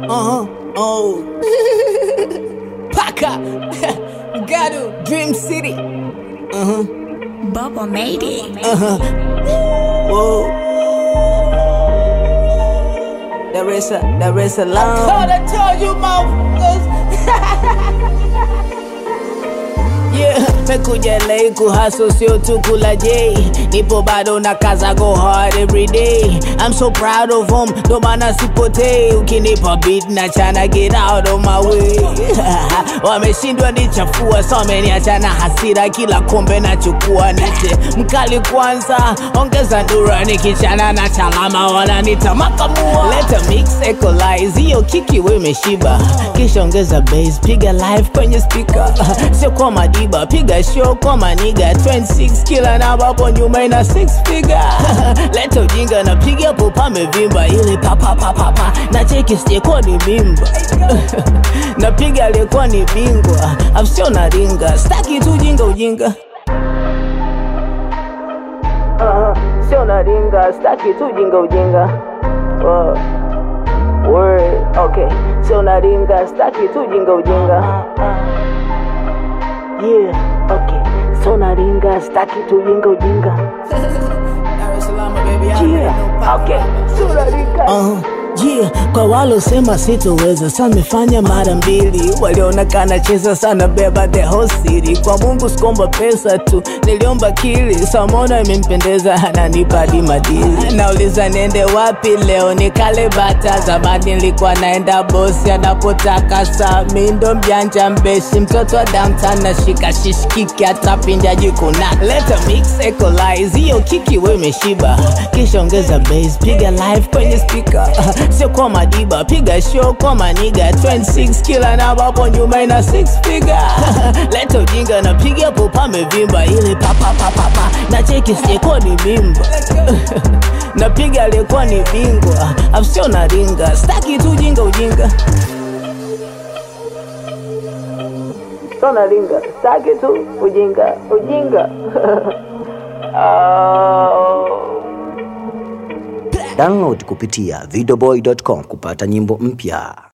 Uh-huh. Oh. Paka. Gado. Dream City. Uh-huh. Bubba made it. Uh-huh. Whoa. There is a, there is a line. Thought I told you, motherfuckers. Yeah, mekuja LA kuhaso sio tu kula J nipo bado na kaza go hard every day I'm so proud of him ndo maana sipotei ukinipa beat na chana get out of my way wameshindwa nichafua so wameniacha na hasira kila kombe nachukua nite mkali kwanza ongeza ndura nikichana na chalama wananita makamua leta mix equalize hiyo kiki we imeshiba kisha ongeza bass piga live kwenye speaker sio kwa madiba piga show kwa maniga 26 kila namba hapo nyuma ina 6 figure leta ujinga na piga hapo pamevimba ile papapapapa na cheki sijekuwa ni mimba napiga aliyekuwa ni bingwa afsio na ringa staki tu ujinga ujinga uh, sio na ringa staki tu ujinga ujinga uh, word okay sio na ringa staki tu ujinga ujinga yeah okay sio na ringa staki tu ujinga ujinga yeah okay sio na ringa uh. Yeah, kwa walosema sitoweza sa nimefanya mara mbili walionekana cheza sana beba the whole city kwa mungu sikomba pesa tu niliomba kili samona imempendeza ananipa hadi madili nauliza niende wapi leo nikale bata zamani nilikuwa naenda bosi anapotaka saa mi ndo mjanja mbeshi mtoto wa downtown nashika shishikiki hata pinja jikuna leta mix equalize hiyo kiki we imeshiba kisha ongeza bass piga live kwenye speaker sio kwa madiba piga show kwa maniga 26 kila namba hapo nyuma ina 6 figure leta ujinga na piga hapo pamevimba ile papapapapa na cheki sijekuwa ni mimba napiga aliyekuwa ni bingwa afsio na ringa staki tu ujinga ujinga sio na ringa staki tu ujinga ujinga oh. Download kupitia videoboy.com kupata nyimbo mpya.